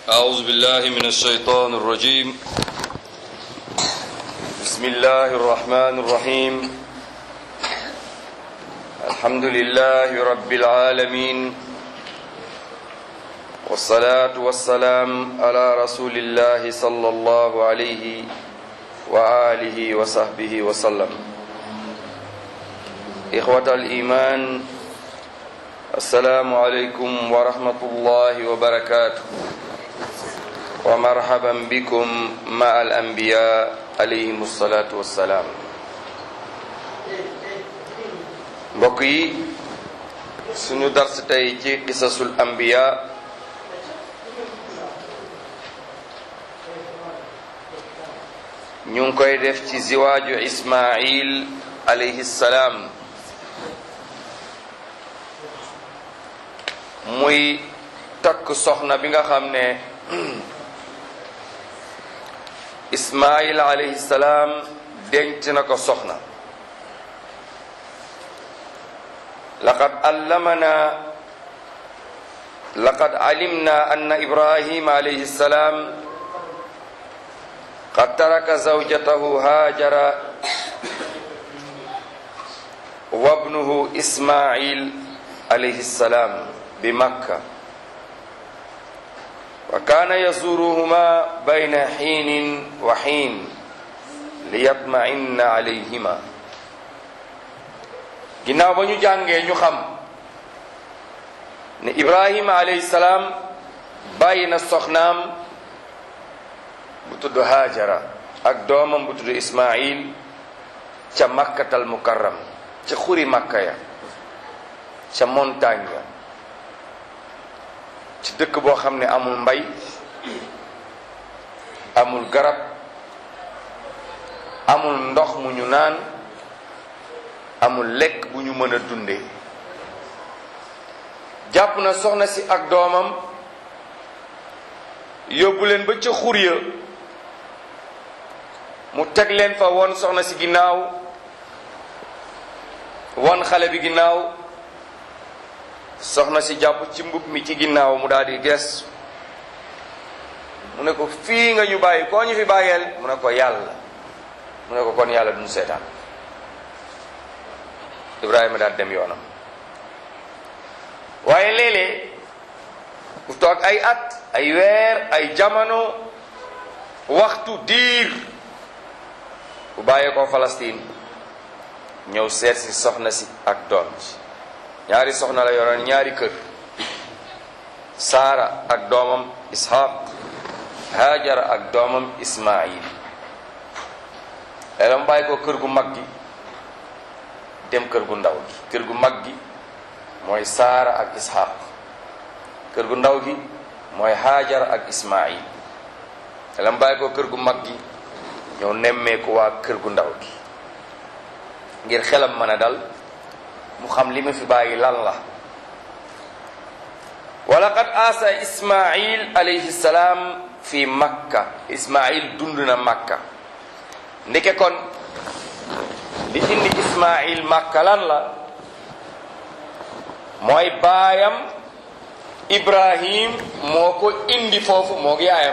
أعوذ بالله من الشيطان الرجيم بسم الله الرحمن الرحيم الحمد لله رب العالمين والصلاة والسلام على رسول الله صلى الله عليه وآله وصحبه وسلم إخوة الإيمان السلام عليكم ورحمة الله وبركاته ومرحبا بكم مع الأنبياء عليهم الصلاة والسلام mbokk yi suñu dars tey ci qisasul anbiya ñu ngi koy def ci ziwaaju ismail alayhi salaam muy takk soxna bi nga xam ne ismail alayhi salaam denc na ko soxna laqad allamana laqad alimna anna ibrahima alayhi salaam qad taraka zawjatahu hajara wa ibnuhu ismail alayhi salaam bi makka wa kaana yazuruhuma bayna xiinin wa xiin liyatma'inna alayhima ginnaaw ba ñu jàngee ñu xam ne ibrahima alayhi salaam bàyyi na soxnaam bu tudd haajara ak doomam bu tudd ismail ca makkatal mukarram ca xuri makka ya ca montagne ya ci dëkk boo xam ne amul mbay amul garab amul ndox mu ñu naan amul lekk bu ñu mën a dunde jàpp na soxna si ak doomam yóbbu leen ba ca xur ya mu teg leen fa won soxna si ginnaaw won xale bi ginnaaw soxna si jàpp ci mbub mi ci ginnaaw mu daal di ges mu ne ko fii nga ñu bàyyi koo ñu fi bàyyeel mu ne ko yàlla mu ne ko kon yàlla duñu seetaan Ibrahima daal dem yoonam waaye léeg-léeg ku toog ay at ay weer ay jamono waxtu diir bu bàyyee ko Palestine ñëw seet si soxna si ak doom ji ñaari soxna la yoroon ñaari kër Saara ak doomam Ishaq Hajara ak doomam Ismail léeg mu bàyyi ko kër gu mag gi dem kër gu ndaw gi kër gu mag gi mooy Saara ak Ishaq kër gu ndaw gi mooy Hajara ak Ismail léeg mu bàyyi ko kër gu mag gi ñëw nemmeeku waa kër gu ndaw gi ngir xelam mën a dal mu xam li ma fi bàyyi lan la wa laqad aasa ismail alayhi salaam fi makka ismail dund na makka ndeke kon li indi ismail makka lan la mooy baayam ibrahim moo ko indi foofu moo gi yaayam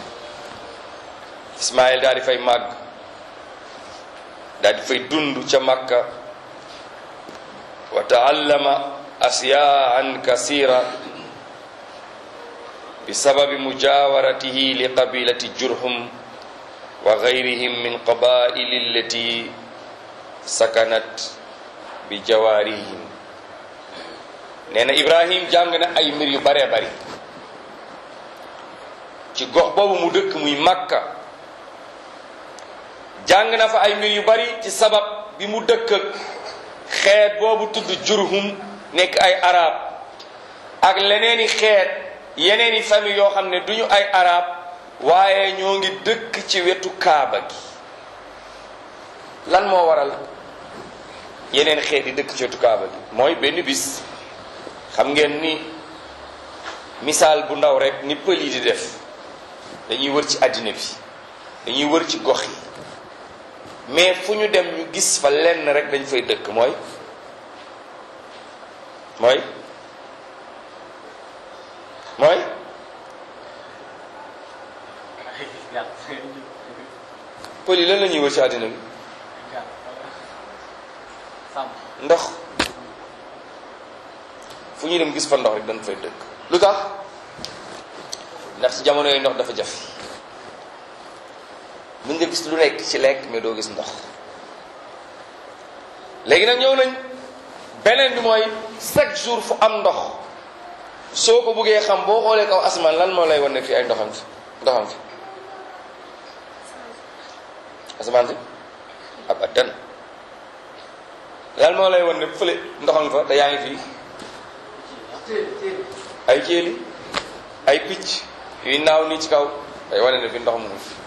ismail daal di fay màgg daal di fay dund ca makka wa taallama asyaan kasira bi sababi mujawaratihi li qabilati jurhum wa gayrihim min qabaili allati sakanat bi jawarihim nee na ibrahim jàng na ay mbir yu baree bari ci gox boobu mu dëkk muy makka jàng na fa ay mbir yu bari ci sabab bi mu dëkk ak xeet boobu tudd jurhum nekk ay arab ak leneeni xeet yeneeni famille yoo xam ne duñu ay arab waaye ñoo ngi dëkk ci wetu kaaba gi lan moo waral yeneen xeet yi dëkk ci wetu kaaba gi mooy benn bis xam ngeen ni misaal bu ndaw rek ni pël yi di def dañuy wër ci àddina bi dañuy wër ci gox yi mais fu ñu dem ñu gis fa lenn rek dañ fay dëkk mooy mooy mooy pël yi lan la ñuy wër ci àddina bi ndox fu ñuy dem gis fa ndox rek dañ fay dëkk lu tax ndax ci jamono yooyu ndox dafa jafe mën nga gis lu nekk ci lekk mais doo gis ndox léegi nag ñëw nañ beneen bi mooy chaque jour fu am ndox soo ko bëggee xam boo xoolee kaw asamaan lan moo lay wan ne fii ay ndoxam fi ndoxam fi asamaan si abadan lan moo lay wan ne fële ndoxam fa da yaa ngi fii ay jéeli ay picc yuy naaw nii ci kaw day wane ne fi ndox mu ngi fi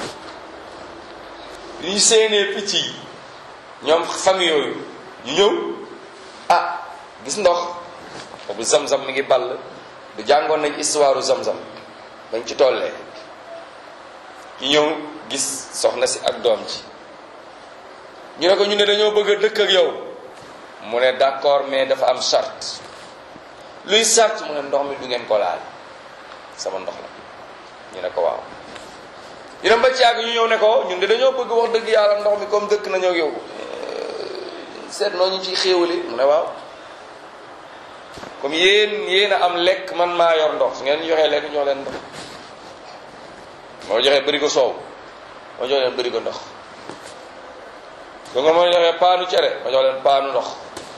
li ñu séenee picc yi ñoom famille yooyu ñu ñëw ah gis ndox boobu zam-zam mi ngi ball du jàngoon nañ histoire zam-zam bañ ci tollee ñu ñëw gis soxna si ak doom ji ñu ne ko ñu ne dañoo bëgg a dëkk ak yow mu ne d'accord mais dafa am charte luy charte mu ne ndox mi du ngeen ko laal sama ndox la ñu ne ko waaw ñu dem ba ci yàgg ñu ñëw ne ko ñun de dañoo bëgg wax dëgg yàlla ndox mi comme dëkk nañoo ak yow seet noo ñu ciy xéewali mu ne waaw comme yéen yéen a am lekk man maa yor ndox su ngeen ñu joxee lekk ñoo leen ndox moo joxee bëri ko soow moo jox leen bëri ko ndox su nga moo joxee paanu cere ma jox leen paanu ndox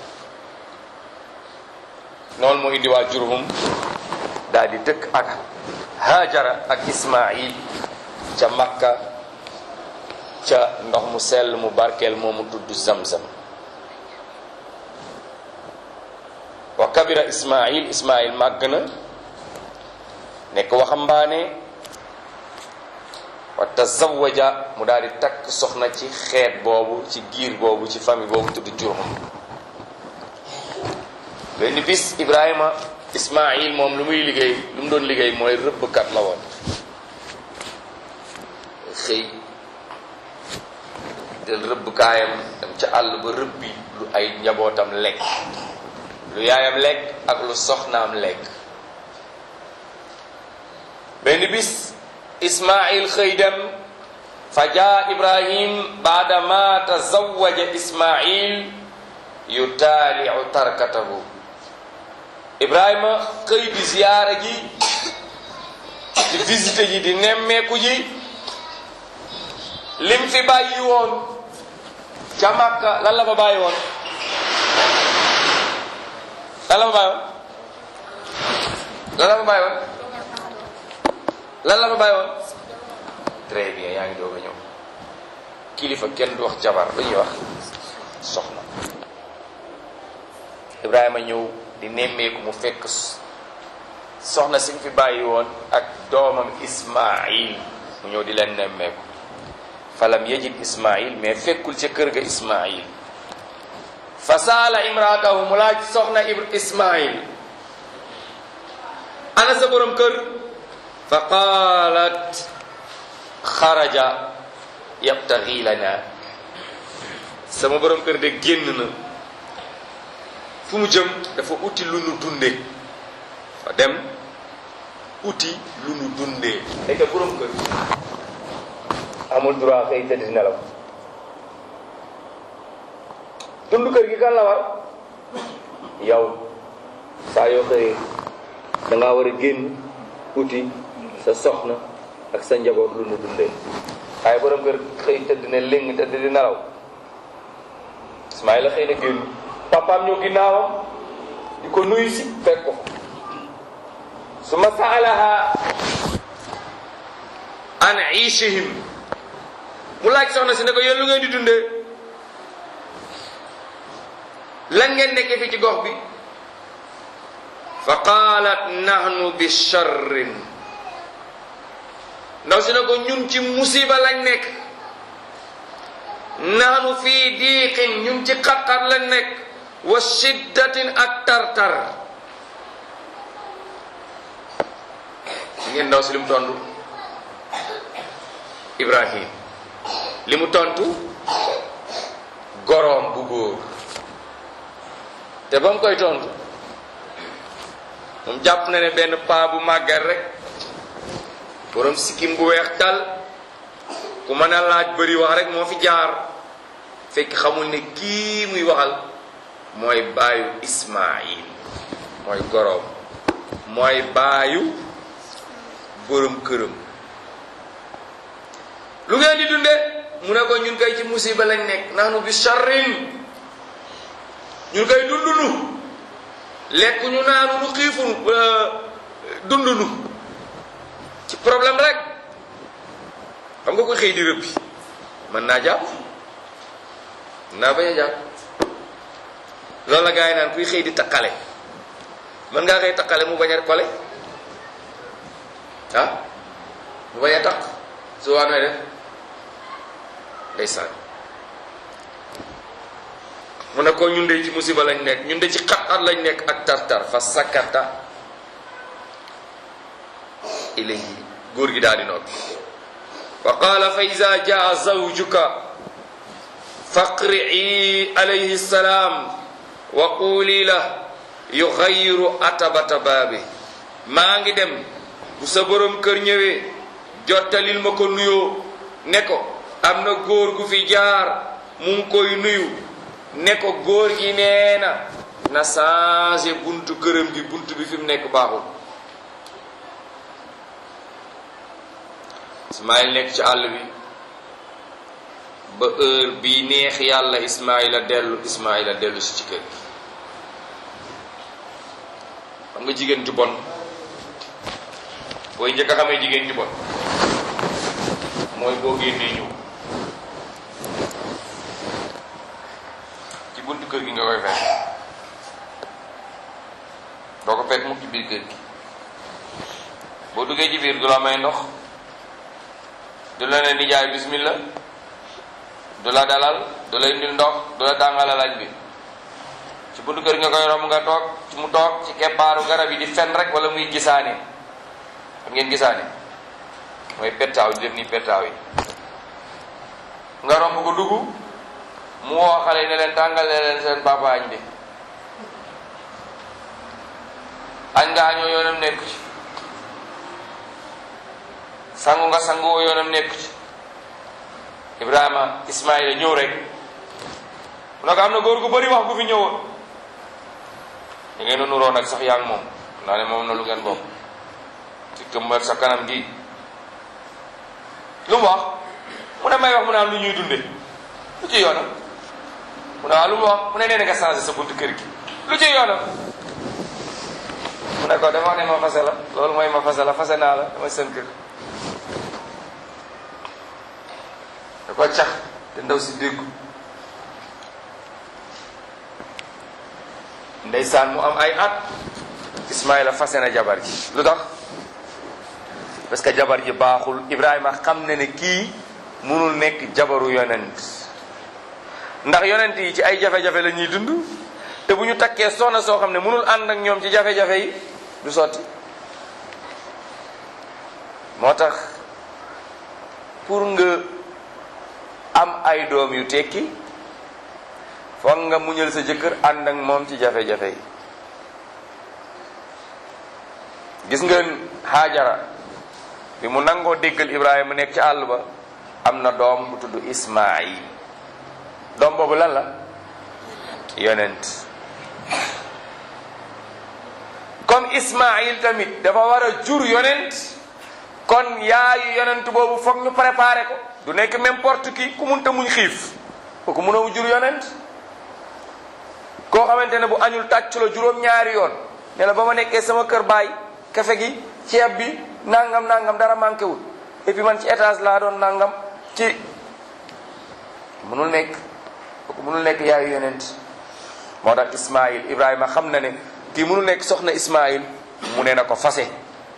noonu moo indi waa Jurhum daal di dëkk ak Hajara ak Ismaïl ca Makka ca ndox mu sell mu barkeel moomu tudd Zamzam wa kabira Ismaïl Ismaïl màgg na nekk waxambaane wa tazawaja mu daal di takk soxna ci xeet boobu ci giir boobu ci famille boobu tudd Jurhum benn bis Ibrahima Ismaïl moom lu muy liggéey lu mu doon liggéey mooy rëbbkat la woon xëy del rëbb kaayam dem ca àll ba rëbbi lu ay njabootam lekk lu yaayam lekk ak lu soxnaam lekk benn bis Ismaïl xëy dem fa jaa Ibrahim baada ma tazawaja Ismaïl yutaaliu tarkatahu Ibrahima xëy di ziyaara ji di visite ji di nemmeeku ji lim fi bàyyi woon ca Makka lan la fa bàyyi woon lan la fa bàyyi woon lan la fa bàyyi woon lan la fa bàyyi woon très bien yaa ngi doog a ñëw kilifa kenn du wax jabar lu ñuy wax soxna Ibrahima ñëw di nemmeeku mu fekk soxna si fi bàyyi woon ak doomam Ismaïl mu ñëw di leen nemmeeku falam yajid Ismaïl mais fekkul ca kër ga Ismaïl fa saala imraatahu mu laaj soxna Ismaïl ana sa borom kër fa qaalat xaraja yabtaxi lana sama borom kër de génn na fu mu jëm dafa uti lu nu dunde fa dem uti lu nu dundee léegi borom kër amul droit xëy tëdd nelaw dund kër gi kan la war yow saa yoo xëyee da ngaa war a génn uti sa soxna ak sa njaboot lu nu dundee waaye borom kër xëy tëdd ne léng tëdd di nelaw Ismaïla xëy na génn papaam ñëw ginnaawam di ko nuyu si fekk ko su ma saalaha an iishihim mu laaj soxna si ne ko yéen lu ngeen di dundee lan ngeen nekkee fi ci gox bi fa qaalat nahnu bi charrin ndaw si ne ko ñun ci musiba lañ nekk nahnu fii diiqin ñun ci xat-xat lañ nekk wa shiddatin ak tartar ngeen ndaw si li mu tontu Ibrahim li mu tontu goroom bu góor te ba mu koy tontu moom jàpp na ne benn paa bu màggat rek borom sikkim bu weex tal ku mën a laaj bëri wax rek moo fi jaar fekk xamul ne kii muy waxal mooy baayu Ismaayil mooy goroom mooy baayu borom këram lu ngeen di dunde mu ne ko ñun kay ci musiba lañ nekk naanu bi sharrin ñun kay dundunu lekk ñu naanu nu xiifunu dundunu ci problème rek xam nga ko xëy di rëbbi mën naa jàpp mën naa bañ a jàpp loolu la gars yi naan kuy xëy di takkale mën ngaa xëy takkale mu bañ a kole ah mu bañ a takk su waa nooy def ndeysaan mu ne ko ñun de ci musiba lañ nekk ñun de ci xat-xat lañ nekk ak tar-tar fa sakkata ilayhi góor gi daal di noppi wa qaala fa ida jaa zawjuka faqri'i alayhi salaam wa quuli la yuxayiru atabata baabi maa ngi dem bu sa borom kër ñëwee jottalil ma ko nuyoo ne ko am na góor gu fi jaar mu ngi koy nuyu ne ko góor gi nee na na changé buntu këram gi buntu bi fi mu nekk baaxul Ismaïl nekk ci àll bi ba heure bi neex yàlla Ismaïla dellu Ismaïla dellu si ci kër gi xam nga jigéen ju bon booy njëkk a xamee jigéen ju bon mooy boo génnee ñëw ci buntu kër gi nga koy fekk doo ko fekk mukk ci biir kër gi boo duggee ci biir du la may ndox du la ne nijaay bismillah du la dalal du la indil ndox du la tàngalal añ bi ci buntu kër nga koy romb nga toog ci mu toog ci keppaaru garab yi di fen rek wala muy gisaane xam ngeen gisaane mooy pettaaw di def nii pettaaw yi nga romb ko dugg mu woo xale yi ne leen tàngale leen seen papa añ bi añ nga añoo yoonam nekku ci sangu nga sangu yoonam nekku ci Ibrahima Ismaïla ñëw rek mu ne ko am na góor gu bëri wax gu fi ñëwoon da ngeen a nuroo nag sax yaa ngi moom naa ne moom na lu ngeen bokk ci këmbar sa kanam gi lu mu wax mu ne may wax mu naan lu ñuy dunde lu ci yoonam mu ne waaw lu mu wax mu ne nee na nga changé sa buntu kër gi lu ci yoonam mu ne ko dama ne ma fase la loolu mooy ma fase la fase naa la dama seen kër da ko cax te ndaw si déggu ndeysaan mu am ay at Ismaïla fase na jabar ji lu tax parce que jabar ji baaxul Ibrahima xam ne ne kii munul nekk jabaru yonent ndax yonent yi ci ay jafe-jafe la ñuy dund te bu ñu takkee soxna soo xam ne munul ànd ak ñoom ci jafe-jafe yi du sotti moo tax pour nga am ay doom yu tekki foog nga muñal sa jëkkër ànd ak moom ci jafe-jafe yi gis ngeen Haajara bi mu nangoo déggal Ibrahima nekk ci àll ba am na doom bu tudd Ismaayil doom boobu lan la yonent comme Ismaayil tamit dafa war a jur yonent kon yaayu yonent boobu foog ñu préparé ko du nekk n'importe qui ku munta muñ xiif kooku mënoo jur yonent koo xamante ne bu añul tàcc la juróom-ñaari yoon ne la ba ma nekkee sama kër baay kafe gi ceeb bi nangam nangam dara manqué wul et puis man ci étage laa doon nangam ci mënul nekk kooku mënul nekk yaayu yonent moo tax Ismaïl Ibrahima xam na ne kii mënul nekk soxna Ismaïl mu ne na ko fase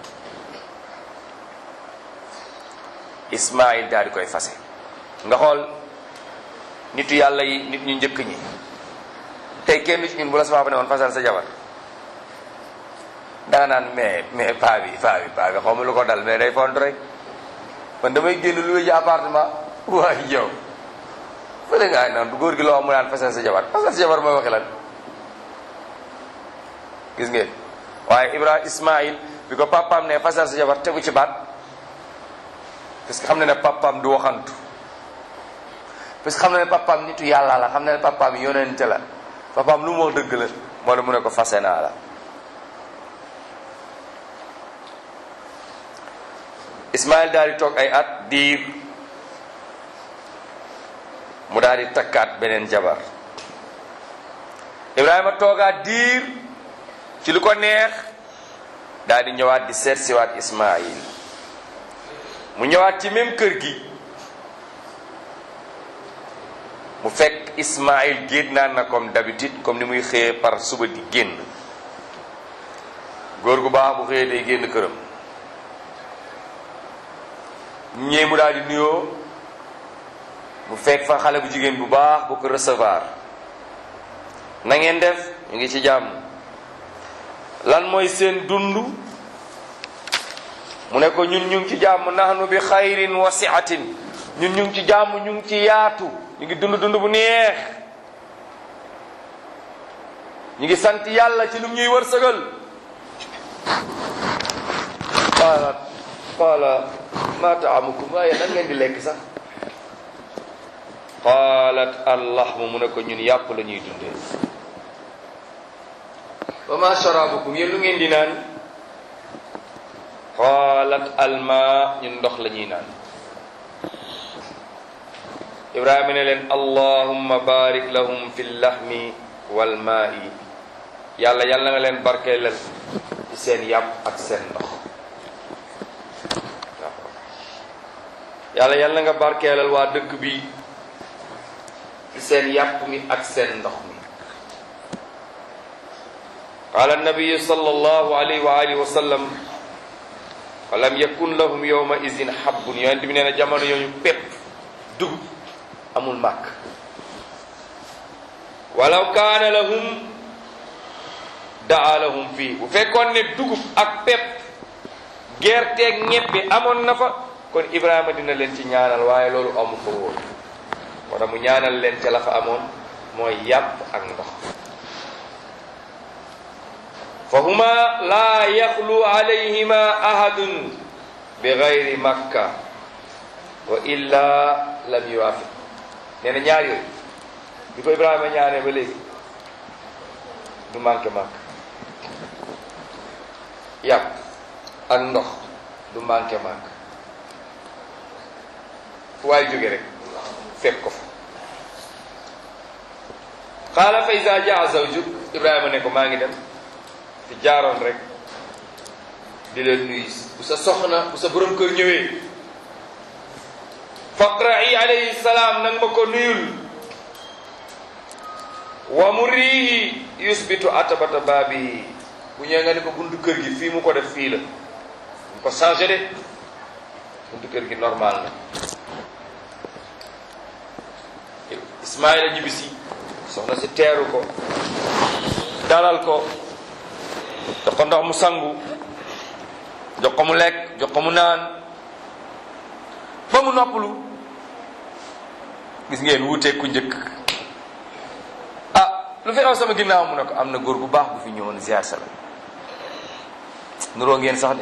Ismaïl daal di koy fase nga xool nitu yàlla yi nit ñu njëkk ñi tey kenn ci ñun bu la sama ba ne woon fasal sa jabar danga naan mais mais paa bi paa bi paa bi xaw ma lu ko dal mais day font rek man damay génn lu ji appartement waaye yow fële ngaa naan du góor gi loo xam mu naan fasal sa jabar fasal sa jabar mooy waxi lan gis ngeen waaye Ibrahima Ismaïl bi ko papaam ne fasal sa jabar tegu ci baat parce que xam na ne papaam du waxantu parce que xam na ne papaam nitu yàlla la xam na ne papaam yonente la papaam lu mu wax dëgg la moo la mu ne ko fase naa la Ismaël daal di toog ay at diir mu daal di takkaat beneen jabar Ibrahima toogaat diir ci lu ko neex daal di ñëwaat di seet siwaat Ismaïl mu ñëwaat ci même kër gi mu fekk Ismaïl génn naan na comme d'habitude comme ni muy xëyee par suba di génn góor gu baax bu xëyee day génn këram ñee mu daal di nuyoo mu fekk fa xale bu jigéen bu baax bu ko recevoir na ngeen def ñu ngi ci jàmm lan mooy seen dund mu ne ko ñun ñu ngi ci jàmm nahnu bi xayrin wa siatin ñun ñu ngi ci jàmm ñu ngi ci yaatu ñu ngi dund dund bu neex ñu ngi sant yàlla ci lu ñuy wërsëgal qaala qaala ma taamukum waaye nan ngeen di lekk sax qaalat allahmu mu ne ko ñun yàpp la ñuy dundee wa ma sharabukum yéen lu ngeen di naan qaalat alma ñun ndox la ñuy naan ibrahima ne leen allahumma barik lahum fi llahmi wal maa'i yàlla yàlla nga leen barkeelal ci seen yàpp ak seen ndox yàlla yàlla nga barkeelal waa dëkk bi ci seen yàpp mi ak seen ndox mi qaala annabiyu sallallahu alayhi wa alihi wa sallam wa lam yakun lahum yawma izin habbun yonent bi nee na jamono yooyu pépp dugub amul màkk walaw kaana lahum daa lahum fii bu fekkoon ne dugub ak pépp gerteeg ñebbe amoon na fa kon Ibrahima dina leen ci ñaanal waaye loolu amu ko woon wala mu ñaanal leen ca la fa amoon mooy yàpp ak ndox fa huma laa yaxlu alayhima ahadun bi gayri makka wa illa lam yuwafiq nee na ñaar yooyu bi ko Ibrahima ñaanee ba léegi du manqué màkk yàpp ak ndox du manqué màkk fu waay jóge rek fekk ko fa xaala fa iza jaa zawjuk Ibrahima ne ko maa ngi dem fi jaaroon rek di leen nuyu bu sa soxna bu sa borom kër ñëwee faqra'i alayhi salaam nag ma ko nuyul wa murihi yusbitu atabata baabi bu ñëwee nga ne ko buntu kër gi fii mu ko def fii la mu ko changé de buntu kër gi normal na Ismaïla ñibbisi soxna si teeru ko dalal ko jox ko ndox mu sangu jox ko mu lekk jox ko mu naan ba mu noppalu gis ngeen wuuteeg ku njëkk ah lu fi xew sama ginnaaw mu ne ko am na góor bu baax bu fi ñëwoon ziar sa la nuroo ngeen sax de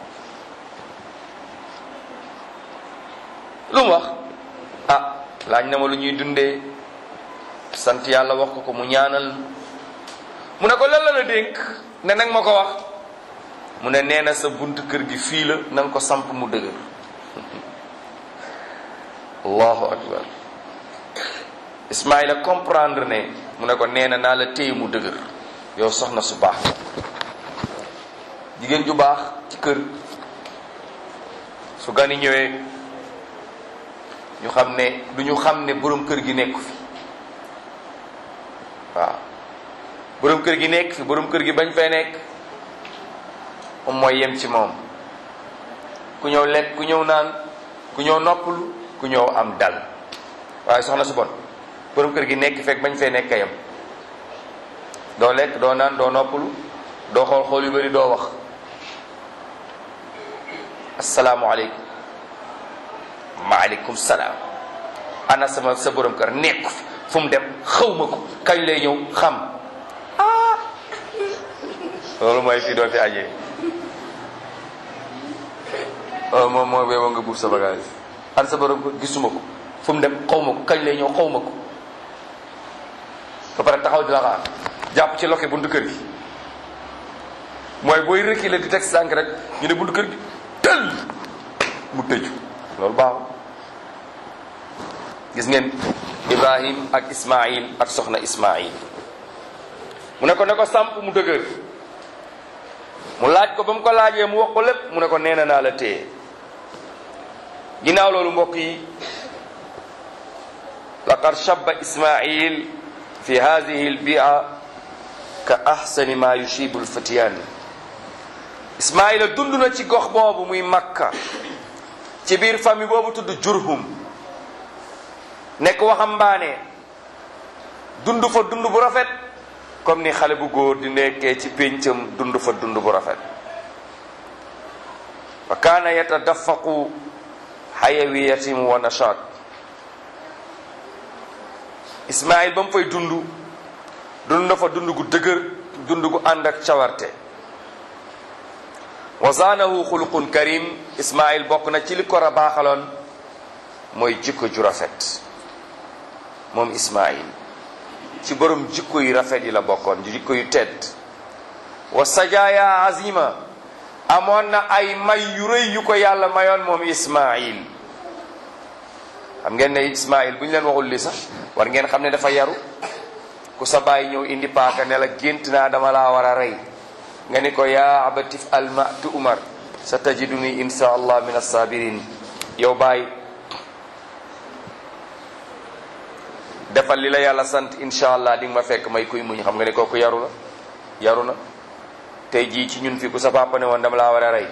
lu mu wax ah laaj na ma lu ñuy dundee sant yàlla wax ko ko mu ñaanal mu ne ko lan la la dénk ne nag ma ko wax mu ne nee na sa buntu kër gi fii la na nga ko samp mu dëgër allahu akbar Ismaïla comprendre ne mu ne ko nee na naa la téye mu dëgër yow soxna su baax jigéen ju baax ci kër su gani ñëwee ñu xam ne du ñu xam ne borom kër gi nekk fi waaw borom kër gi nekk fi borom kër gi bañ fay nekk moom mooy yem ci moom ku ñëw lekk ku ñëw naan ku ñëw noppalu ku ñëw am dal waaye soxna su bon borom kër gi nekk fekk bañ fee nekk yem doo lekk doo naan doo noppalu doo xool xool yu bari doo wax asalaamualeykum maaleykum salaam ana sama sa borom kër nekk fi fu mu dem xaw ma ko kañ lay ñëw xam ah loolu mooy fii doo fi ajee moom moo beeboo nga buuf sa bagage an sa borom ko gisuma ko fu mu dem xaw ma ko kañ lay ñëw xaw ma ko ba pare taxaw di la xaar jàpp ci loke buntu kër gi mooy booy reculer di teg sànq rek ñu ne buntu kër gi tël mu tëju loolu baaxul gis ngeen Ibrahim ak Ismaïl ak soxna Ismaïl mu ne ko ne ko samp mu dëgër mu laaj ko ba mu ko laajee mu wax ko lépp mu ne ko nee na naa la téye ginnaaw loolu mbokk yi laqad shabba Ismaïl fi hadihi albia ka ahsani ma yushibu alfatyan Ismaïla dund na ci gox boobu muy Makka ci biir famille boobu tudd Jurhum nekk waxambaane dund fa dund bu rafet comme ni xale bu góor di nekkee ci péncam dund fa dund bu rafet wa kaana yatadafaqu xayawiyatim wa nashaat Ismaïl ba mu fay dund dund na fa dund gu dëgër dund gu ànd ak cawarte wa zaanahu xuluqun karim Ismaïl bokk na ci li ko rabaaxaloon mooy jikko ju rafet moom Ismaïl ci borom jikko yu rafet yi la bokkoon jikko yu tedd wa sajaaya azima amoon na ay may yu rëy yu ko yàlla mayoon moom Ismaïl xam ngeen ne Ismaïl bu ñu leen waxul li sax war ngeen xam ne dafa yaru ku sa baay ñëw indi paaka ne la gént naa dama laa war a rey nga ni ko yaa abatif alma tu umar sa tajiduni insha allah min assabirin yow baay defal li la yàlla sant insha allah di nga ma fekk may kuy muñ xam nga ne kooku yaru na yaru na tey jii ci ñun fi ku sa papa ne woon dama laa war a rey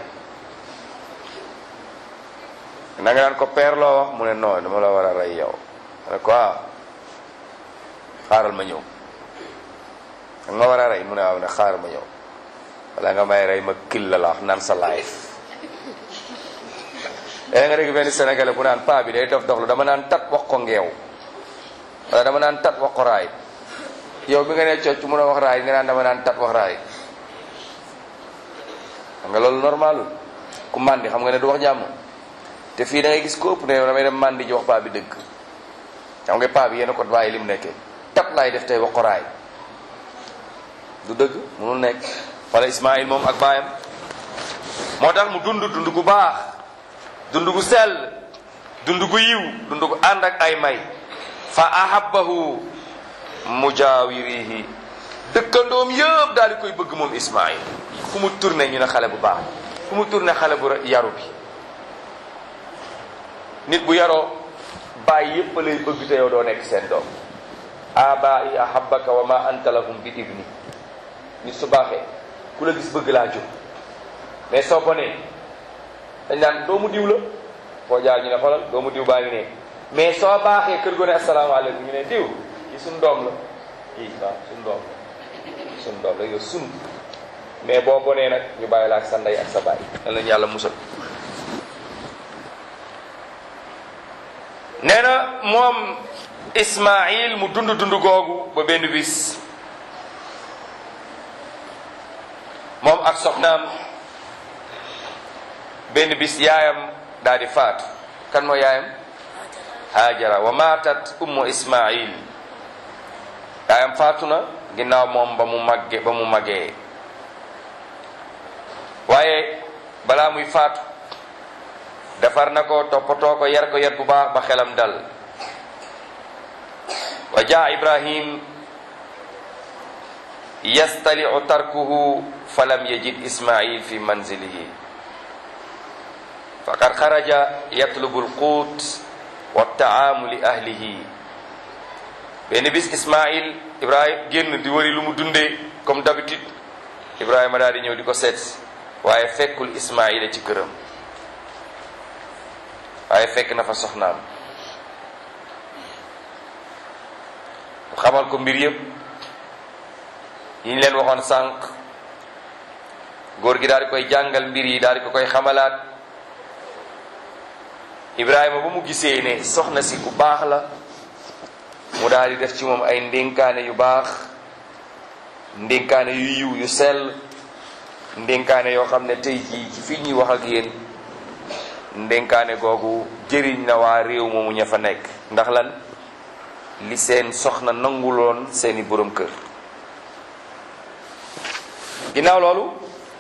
na nga naan ko père loo wax mu ne non dama la war a rey yow ma ne ko ah xaaral ma ñëw da nga ma war a rey mu ne waaw ne xaaral ma ñëw wala nga may rey ma kil la la wax naan sa life léegi nga dégg benn sénégalais bu naan paa bi day dof doxlu dama naan tat wax ko ngeew wala dama naan tat wax ko raay yow bi nga ne cocc mun a wax raay nga naan dama naan tat wax raay xam nga loolu normalul ku màndi xam nga ne du wax jàmm te fii da ngay gis ko ëpp ne damay dem màndi ji wax paa bi dëgg xam nga paa bi yéen a ko bàyyi li mu nekkee tat laay def tey wax ko raay du dëgg munul nekk wala Ismaïl moom ak baayam moo tax mu dund dund gu baax dund gu sell dund gu yiw dund gu ànd ak ay may fa ahabbahu mujaawirihi dëkkandoom yëpp daal di koy bëgg moom Ismaïl fu mu tourné ñu ne xale bu baax fu mu tourné xale bu yaru bi nit bu yaroo baay yépp lay bëgg te yow doo nekk seen doom abai ahabbaka wa ma anta lahum bi ibni nit su baaxee ku la gis bëgg laa jóg mais soo ko nee dañ naan doomu diw la foo jaar ñu ne xoolal doomu diw baa ngi ne mais soo baaxee kër go ne asalaamaaleykum ñu ne diw yi suñ doom la kii waaw suñ doom la suñ doom la yow sun mais boo bonee nag ñu bàyyi la ak sa ndey ak sa baay lan lañu yàlla musal nee na moom Ismaïl mu dund dund googu ba benn bis moom ak soxnaam benn bis yaayam daal di faatu kan moo yaayam Hajara wa maatat ummu Ismaïl yaayam faatu na ginnaaw moom ba mu magge ba mu magee waaye balaa muy faatu defar na ko toppatoo ko yar ko yar bu baax ba xelam dal wa jaa ibrahim yastaliu tarkuhu falam yajid ismail fi manzilihi faqad xaraja yatlubu alquut wa taamu li ahlihi benn bis ismail ibrahim génn di wëri lu mu dundee comme d'habitude ibrahima daal di ñëw di ko seet waaye fekkul ismaila ci këram waaye fekk na fa soxnaam mu xamal ko mbir yëpp yi ñu leen waxoon sànq góor gi daal di koy jàngal mbir yi daal di ko koy xamalaat Ibrahima ba mu gisee ne soxna si ku baax la mu daal di def ci moom ay ndénkaane yu baax ndénkaane yu yiw yu sell ndénkaane yoo xam ne tey jii ci fii ñuy wax ak yéen ndénkaane googu jëriñ na waa réew moomu ña fa nekk ndax lan li seen soxna nanguloon seeni borom kër ginnaaw loolu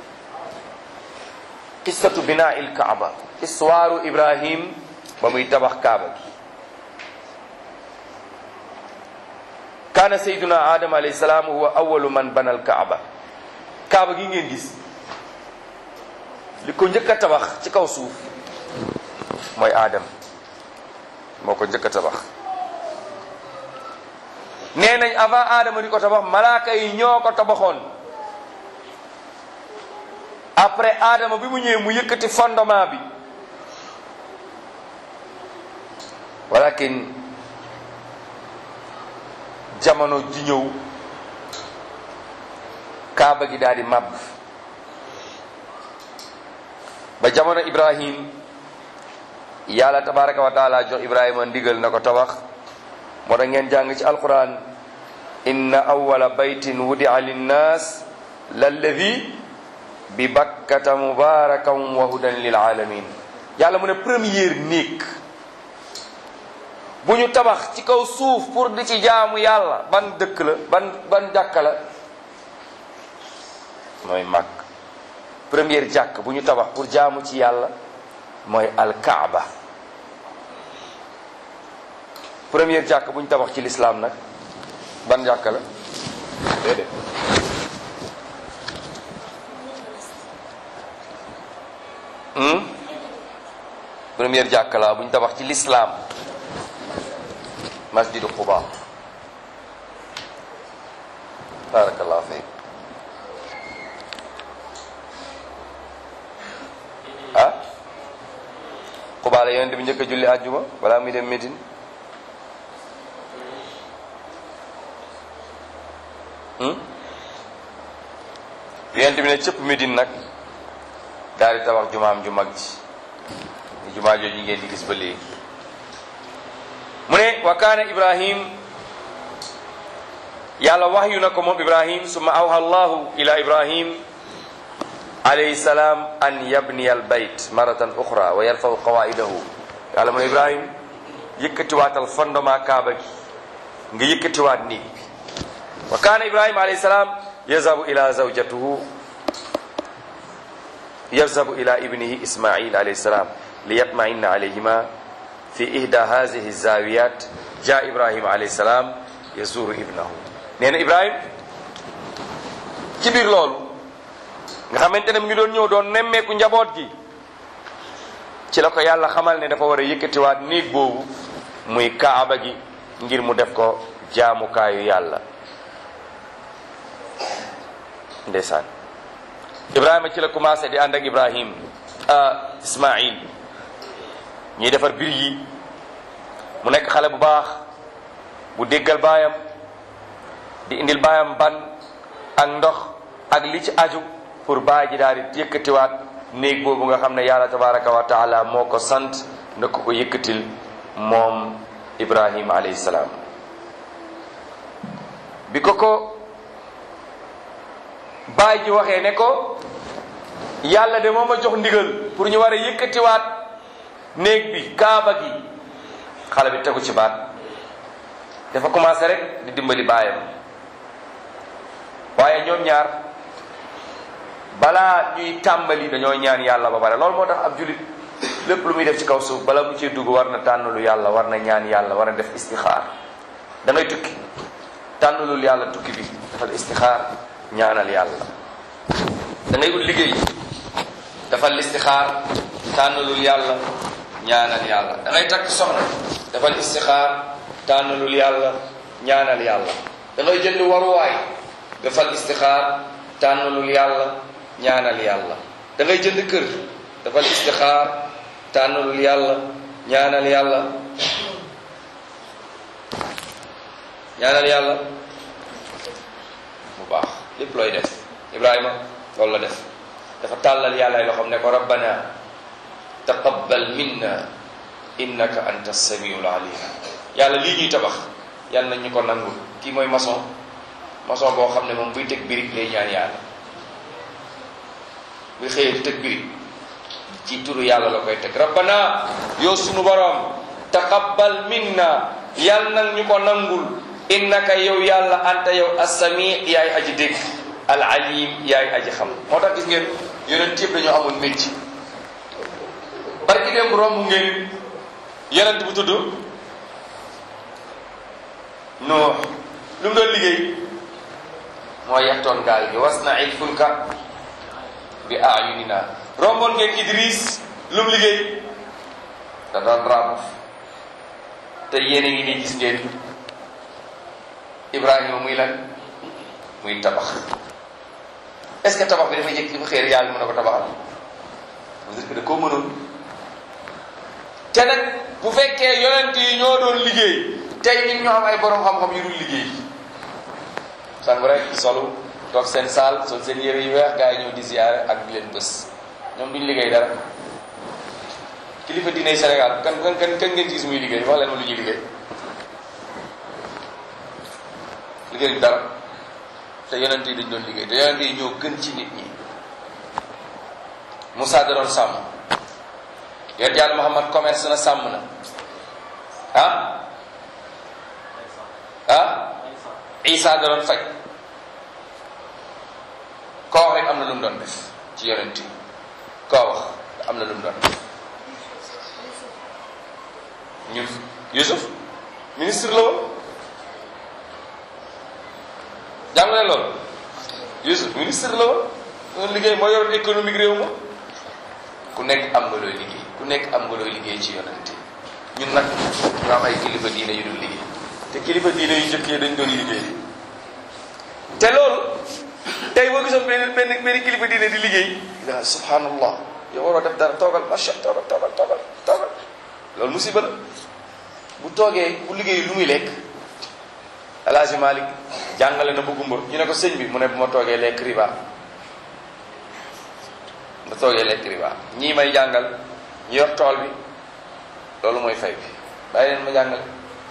qissatu binaa il kaaba histoire ibrahim ba muy tabax kaaba gi kaana sayduna adam alayhi salaam huwa awalu man bana al kaaba kaaba gi ngeen gis li ko njëkk a tabax ci kaw suuf mooy aadam moo ko njëkk a tabax nee nañ avant aadama di ko tabax malaaka yi ñoo ko tabaxoon après aadama bi mu ñëwee mu yëkkati fondement bi walakin jamono ji ñëw kaaba gi daal di màbb ba jamono ibrahim yàlla tabaraka wa taala jox ibrahima ndigal na ko tabax moo tax ngeen jàng ci alquran inna awala baytin wudia linnas lalladi bi bakkata mubarakan wa hudan lil alamin yàlla mu ne première néeg bu ñu tabax ci kaw suuf pour di ci jaamu yàlla ban dëkk la ban ban jàkka la mooy màkk première jàkk bu ñu tabax pour jaamu ci yàlla mooy alkaaba première jàkk bu ñu tabax ci lislaam nag ban jàkk la déedéet hmm? première jàkk la bu ñu tabax ci lislaam masjidu quba barakallahu fiik ah quba la yonent bi njëkk a julli àjjuma balaa muy dem Médine yonent bi ne cëpp Médine nag daal di tabax jumaam ju mag ji jumaa jooju ngeen di gis ba léegi mu ne wa kaana ibrahim yàlla waxyu na ko moom ibrahim summa awha allahu ila ibrahim alayhi salaam an yabniya al bayt maratan uxra wa yarfaw qawaidahu yàlla mu ne ibrahim yëkkatiwaatal fondement kaaba gi nga yëkkatiwaat néeg bi wa kaana ibrahim alayhi salaam yazhabu ila zawjatuhu yazhabu ila ibnihi ismail alayhi salaam liyatma'inna alayhima fi ihda hadhihi zawiyat ja ibrahim alayhi salaam yazuru ibnahu nee na ibrahim ci biir loolu nga xamante ne mu ngi doon ñëw doon nemmeeku njaboot gi ci la ko yàlla xamal ne dafa war a yëkkatiwaat néeg boobu muy kaaba gi ngir mu def ko jaamukaayu yàlla ndeysaan ibrahima ci la commencé di ànd ak ibrahim ismail ñuy defar bir yi mu nekk xale bu baax bu déggal baayam di indil baayam ban ak ndox ak li ci aju pour baay ji daal di yëkkatiwaat néeg boobu nga xam ne yàlla tabaraka wa taala moo ko sant na ko ko yëkkatil moom ibrahima alayhi salaam bi ko ko baay ji waxee ne ko yàlla de moo ma jox ndigal pour ñu war a yëkkatiwaat néeg bi kaaba gi xale bi tegu ci baat dafa commencé rek di dimbali baayam waaye ñoom ñaar balaa ñuy tàmbali dañoo ñaan yàlla ba pare loolu moo tax ab julit lépp lu muy def ci kaw suuf bala mu ciy dugg war na tànnalul yàlla war na ñaan yàlla war na def istixaar da ngay tukki tànnalul yàlla tukki bi dafal istixaar ñaanal yàlla da ngay ut liggéey dafal istixaar tànnalul yàlla ñaanal yàlla da ngay takk soxna dafal istixaar tànnalul yàlla ñaanal yàlla da ngay jënd waruwaay dafal istixaar tànnalul yàlla ñaanal yàlla da ngay jënd kër dafal istixaar tànnalul yàlla ñaanal yàlla ñaanal yàlla bu baax lépp looy def ibrahima loolu la def dafa tàllal yàlla ay loxoom ne ko rabbana taqabbal minna innaka anta samiul alim yàlla lii ñuy tabax yàlla nañ ñu ko nangul kii mooy maçon maçon boo xam ne moom buy teg birig lay ñaan yàlla buy xëyee di teg birig ci turu yàlla la koy teg rabbana yow sunu borom taqabbal minna yal nag ñu ko nangul innaka yow yàlla anta yow assami yaay aji dégg al alim yaay aji xam moo tax gis ngeen yonent yëpp dañoo amul métier barki dem romb ngeen yonent bu tudd Nuux lu mu doon liggéey moo yaxtoon gaal gi wasna'il fulka bi a'yunina romboon ngeen Idris lu mu liggéey da doon ràbb te yéen a ngi nii gis ngeen Ibrahima muy lan muy tabax est-ce que tabax bi dafa jëkk dafa xëy yàlla mën na ko tabaxal parce que da koo mënoon te nag bu fekkee yonent yi ñoo doon liggéey tey ñun ñoo am ay borom xam-xam yu dul liggéey sang rek solu toog seen saal sol seen yére yu weex gaa yi ñëw di ziyaare ak di leen bés ñoom duñ liggéey dara kilifa diine Sénégal kan kan kan kan ngeen gis muy liggéey wax leen ma lu ñuy liggéey liggéey dara te yonent yi dañ doon liggéey te yonent yi ñoo gën ci nit ñi Moussa da doon sàmm yonent yàlla Muhammad commerce na sàmm na ah ah Isa da doon faj koo wax rek am na lu mu doon def ci yonent yi koo wax am na lu mu doon def ñun Yusuf ministre la woon jàng ne loolu Yusuf ministre la woon doon liggéey moo yoroon économique réew ma ku nekk am nga looy liggéey ku nekk am nga looy liggéey ci yonent yi ñun nag ñu am ay kilifa diine yu dul liggéey te kilifa diine yu jëkk yi dañ doon liggéey te loolu tey boo gisoon benn benn benn kilifa diine di liggéey la subhanallah yow waroo def dara toogal macha toogal toogal toogal toogal loolu musiba la bu toogee bu liggéey lu muy lekk alaaji Malik jàngale na bu gumba ñu ne ko sëñ bi mu ne bu ma toogee lekk riba ma toogee lekk riba ñii may jàngal ñi yor tool bi loolu mooy fay bi bàyyi leen ma jàngale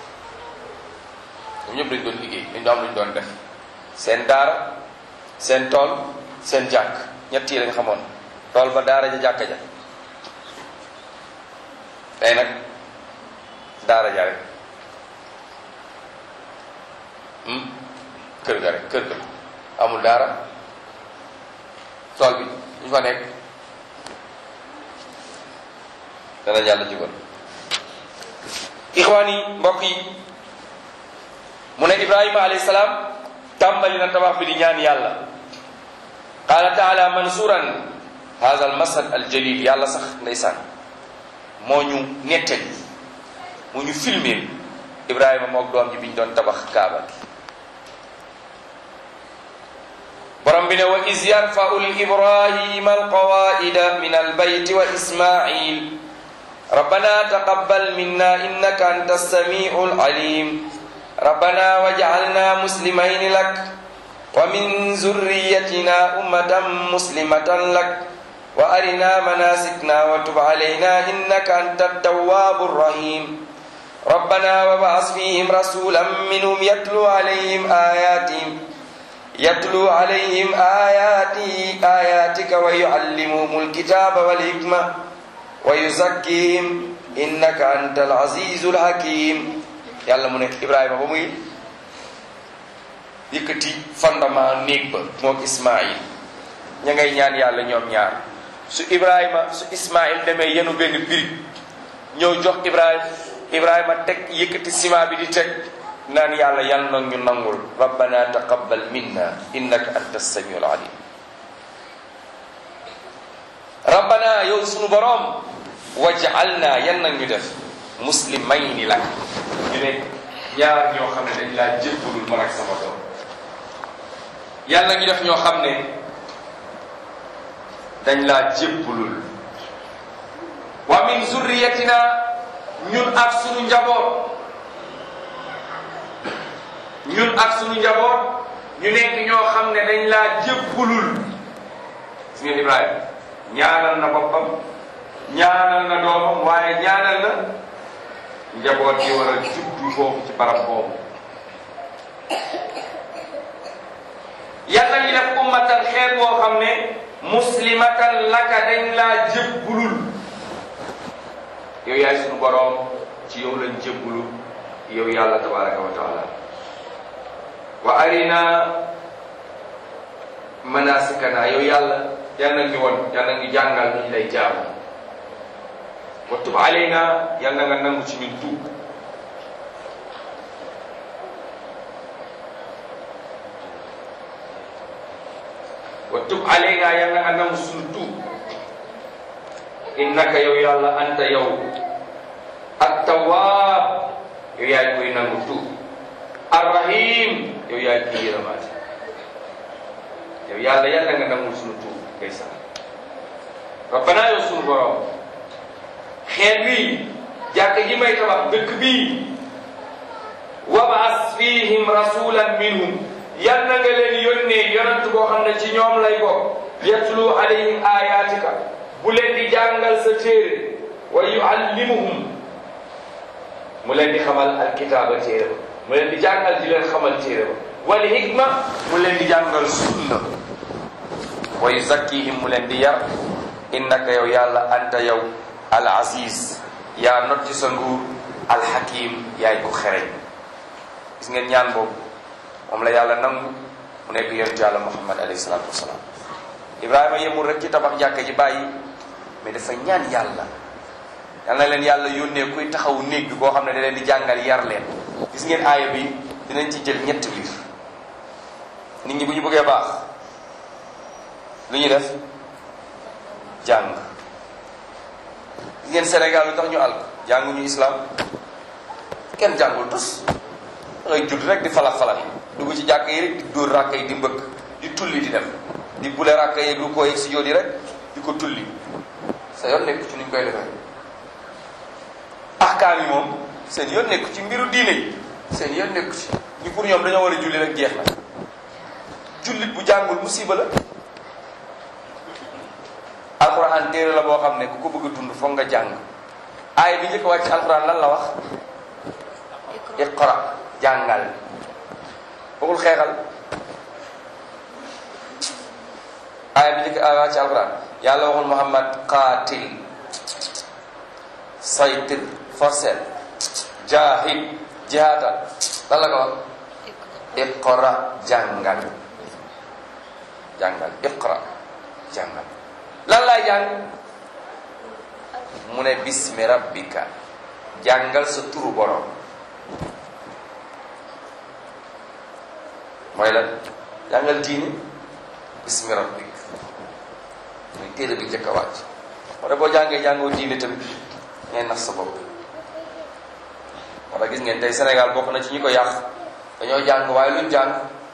ñoom ñëpp dañ doon liggéey dañ doon am lu ñu doon def seen daara seen tool seen jàkk ñett yi lañ xamoon tool ba daara ja jàkka ja tey nag daara ja rek kër ga rek kër ga amul daara tool bi ñu fa nekk dana yàlla jubal ixwaan yi mbokk yi mu ne ibrahima alayhi salaam tàmbali na tabax bi di ñaan yàlla qaala taala mansuran hada al masad al jalil yàlla sax ndeysaan moo ñu nettali moo ñu filmé ibrahima mook doom ji bi ñu doon tabax kaaba gi borom bi ne wa is yarfau ibrahima alqawaida min albayti wa ismail rabbana taqabbal minna innaka anta alsamiu alalim rabbana waj'alna muslimayn lak wa min zurriyatina ummatan muslimatan lak wa arina manasikna wa tub alayna innaka anta التواب الرحيم ربنا وابعث فيهم رسولا منهم يتلو عليهم آياتهم يتلو عليهم آياتي آياتك ويعلمهم الكتاب والحكمة ويزكيهم إنك أنت العزيز الحكيم yàlla mu ne Ibrahima ba muy yëkkati fondement néeg ba mook Ismaïl ña ngay ñaan yàlla ñoom ñaar su Ibrahima su Ismaïl demee yenu benn birig ñëw jox Ibrahima Ibrahima teg yëkkati ciment bi di teg naan yàlla yal na ñu nangul rabbana taqabbal minna innaka anta samiul alim rabbana yow sunu boroom waj'alna yan na ñu def muslimayni lak ñu ne ñaar ñoo xam ne dañ laa jébbalul man ak sama doom yàlla ñu def ñoo xam ne dañ laa jébbalul wa min zurriyatina ñun ak sunu njaboot ñun ak sunu njaboot ñu nekk ñoo xam ne dañ laa jébbalul gis ngeen Ibrahima ñaanal na boppam ñaanal na doomam waaye ñaanal na njaboot yi war a juddu foofu ci barab boobu yàlla ñu def ummatan xeet boo xam ne muslimatan laka dañ laa jébbulul yow yaay sunu boroom ci yow lañ jébbulu yow yàlla tabaraka wa taala wa arina manasikana yow yàlla yal na ñu won yal na ñu jàngal ñu lay jaamu wa tub alayna yal na nga nangu ci ñun tuub wa tub alayna yal na nga nangu suñu tuub innaka yow yàlla anta yow at-tawwab yow yaay koy nangu tuub ar-rahim yow yaay koy yërëmaate yow yàlla yàlla nga nangul suñu tuub ngay sax rabbana yow suñu borom xeet bii jàkk ji may tabax dëkk bii wabaas fihim rasulan minhum yal na nga leen yónnee yonent boo xam ne ci ñoom lay bokk yatlu alayhim ayatika bu leen di jàngal sa téere wa yuallimuhum mu leen di xamal alkitaaba téere ba mu leen di jàngal di leen xamal téere ba wal hikma mu leen di jàngal sunna wa yuzakkihim mu leen di yar innaka yow yàlla anta yow al aziz yaa not ci sa nguur al hakim yaay ko xereñ gis ngeen ñaan boobu moom la yàlla nangu mu nekk yonentu yàlla muhammad alayhi salaatu wasalaam ibrahima yemul rek ci tabax jàkka ji bàyyi mais dafa ñaan yàlla yal na leen yàlla yónnee kuy taxaw néeg bi boo xam ne da leen di jàngal yar leen gis ngeen aaya bi dinañ ci jël ñetti biir nit ñi bu ñu bëggee baax lu ñu def jàng gis ngeen Sénégal lu tax ñu àll jànguñu islam kenn jàngul tus da ngay judd rek di falax falax dugg ci jàkk yi rek di dóor ràkk yi di mbëkk di tulli di dem di bule ràkk yi lu ko yegg si jóot yi rek di ko tulli sa yoon nekk ci nuñ koy defee ahkaam yi moom seen yoon nekk ci mbiru diine yi seen yoon nekk ci ñu pour ñoom dañoo war a julli rek jeex na jullit bu jàngul musiba la alquran téere la boo xam ne ku ko bëgg a dund foog nga jàng aay bi njëkk a wàcc alquran lan la wax iqra jàngal waxul xeexal aay bi njëkk a wàcc alquran yàlla waxul muhammad qaatil saytir forcel jahid jihaatal lan la ko wax iqra jàngal jàngal iqra jàngal lan laay jàng mu ne bismi rabbika jàngal sa turu borom mooy lan jàngal diine bismi rabbik muy téere bi njëkk a wàcc wala boo jàngee jàngoo diine tamit ngay nax sa bopp wala gis ngeen tey Sénégal bokk na ci ñi ko yàq dañoo jàng waaye luñ jàng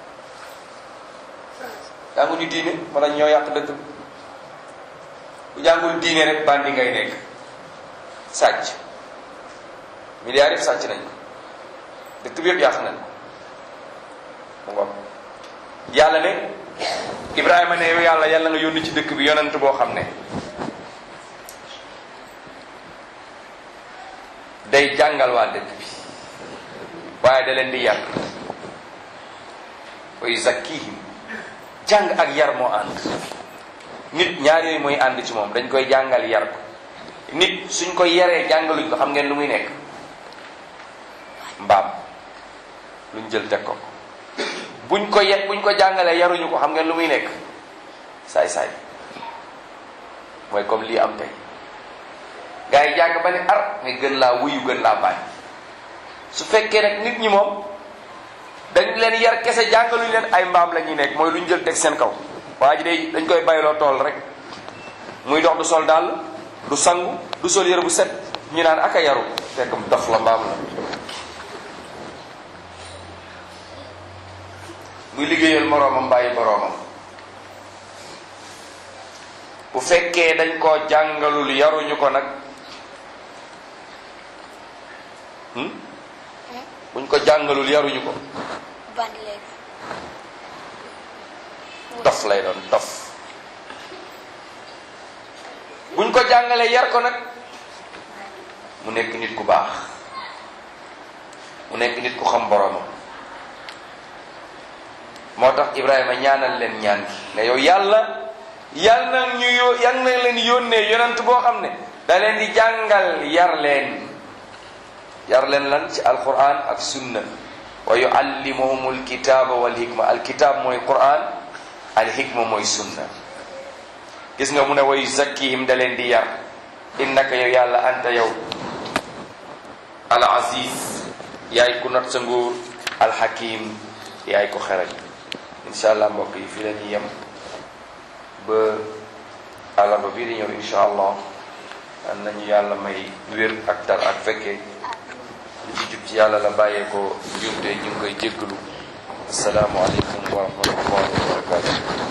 jànguñu diine wala ñoo yàq dëkk bi bu jàngul diine rek bandi ngay nekk sàcc milliards yëpp sàcc nañ ko dëkk bi yëpp yàq nañ ko mu ngoog yàlla ne Ibrahima ne yow yàlla yàlla nga yónni ci dëkk bi yonent boo xam ne day jàngal waa dëkk bi waaye da leen di yar wa yuzakkihim jàng ak yar moo ànd nit ñaar yooyu mooy ànd ci moom dañ koy jàngal yar ko nit suñ ko yaree jàngaluñ ko xam ngeen lu muy nekk mbaam luñ jël teg ko buñ ko ye buñ ko jàngalee yaruñu ko xam ngeen lu muy nekk saay-saay mooy comme lii am tey gars yi jàng ba ne ar nga gën laa wuyu gën laa bañ su fekkee nag nit ñi moom dañ leen yar kese jàngaluñ leen ay mbaam la ñuy nekk mooy luñ jël teg seen kaw waa ji day dañ koy bayloo tool rek muy dox du sol dàll du sangu du sol yëre bu set ñu naan aka yaru fekk mu dof la mbaam la muy liggéeyal moroomam bàyyi boroomam bu fekkee dañ koo jàngalul yaruñu ko nag buñ ko jàngalul yaruñu ko bandi lay dof lay doon dof buñ ko jàngalee yar ko nag mu nekk nit ku baax mu nekk nit ku xam boroomam moo tax Ibrahima ñaanal leen ñaan gi ne yow yàlla yal na ñu yó yal na leen yónnee yonent boo xam ne da leen di jàngal yar leen yar leen lan ci alquran ak sunna wa yuallimuhum alkitaba wal hikma alkitab mooy quran alhikma mooy sunna gis nga mu ne wa yuzakkihim da leen di yar innaka yow yàlla anta yow al aziz yaay ku not sa nguur alxakim yaay ko xerañ incha allah mbokk yi fii la ñuy yem ba àllarba bii di ñëw incha allah am nañu yàlla may wér ak tar ak fekkee li ci jub ci yàlla la bàyyee ko njuumte ñu ngi koy jéggalu asalaamualeykum wa rahmatullahi wa barakatu